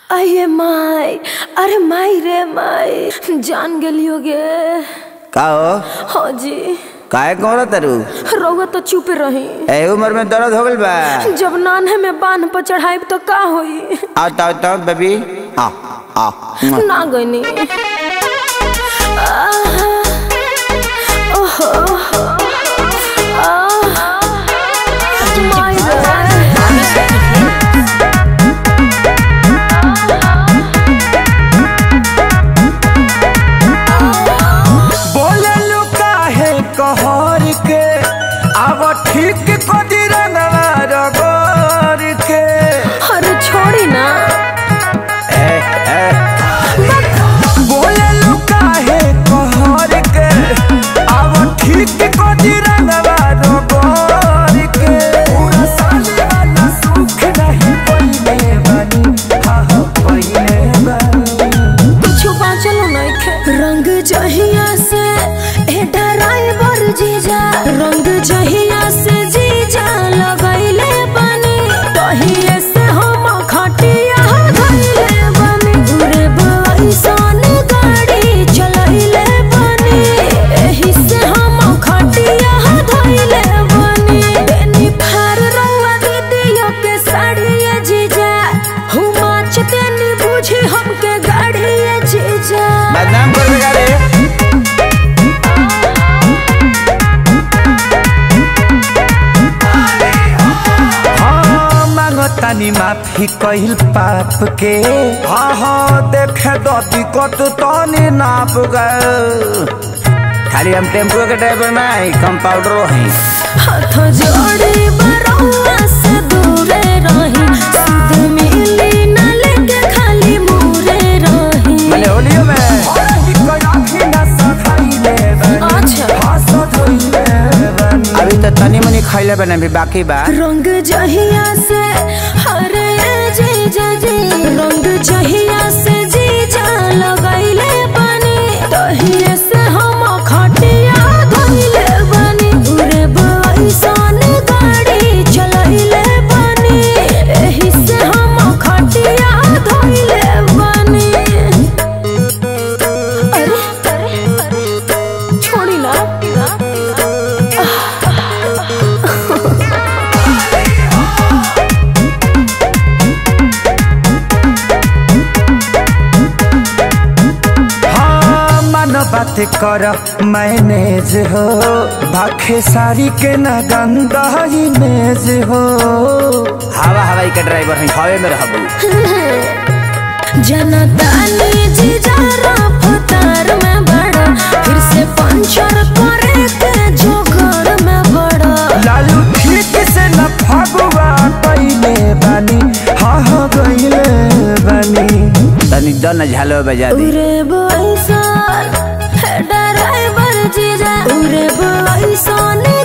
अये माई अरे माई रे माई जान गेलियो गे का हो हाँ जी काहे कहो तरु रउआ तो चुप रही ए उम्र में दर्द हो गइल बा जब नान्हे में बांध पर चढ़ाई तो का होई आओ तो तो बेबी आ आ ना गईनी आहा, ओहो, आहा, माई रे। बोललू काहे कहर के अब ठीक को दिरंगवा रगोर के अरे छोड़ी ना ए ए बोललू काहे कहर के अब ठीक को दिरंगवा रगोर के पूरा साले वाला सुख नहीं पइले बानी हाँ हाँ पइले बानी कुछ बाँचलो नइखे रंग जहिया से ए ड्राइवर जीजा रंग जहिया से जीजा लगैले बनी तहिए से हम खटिया धइले बनी घुरे बैसन गाड़ी चलैले बनी एही से हम खटिया धइले बनी बेनी फार रउआ दीदियो के साड़िए जीजा हुमा चतेनी बुझी हमके गाड़िए जीजा बदनाम कर बेगा रे हाँ मांगतानी माफी कहिल पाप के हाँ हाँ देखे दती कत तनी नाप गए खाली हम टेम्पो के ड्राइवर नहीं कंपाउंडरो हैं हाथ जोड़ी बरौआ से दूरे रही सुध मिली न लेके खाली मुरे रही मैंने होलियो में अच्छा अभी तो तनी मनी खैले बने भी बाकी बा रंग जहिया से हरे जीजा जी रंग जहिया से जीजा लगैले बनी तहिए से हम खटिया धइले बनी उरे बैसन गाड़ी चलैले बनी एही से हम खटिया धइले बनी अरे अरे छोड़ी ना हाँ मन बात कर मैनेज हो भाखे सारी के न गंदा इमेज हो हवा हवाई के ड्राइवर हैं हवे में रहबू जनता ने जीजा रफ्तार में बड़ा फिर से पंचर करे के जोगर में बड़ा लालू ठीक से न फगुआ पहले बानी हाँ हाँ गईले बानी तनी दन झालो बजा दे उरे बैसन है ड्राइवर जीजा उरे बैसन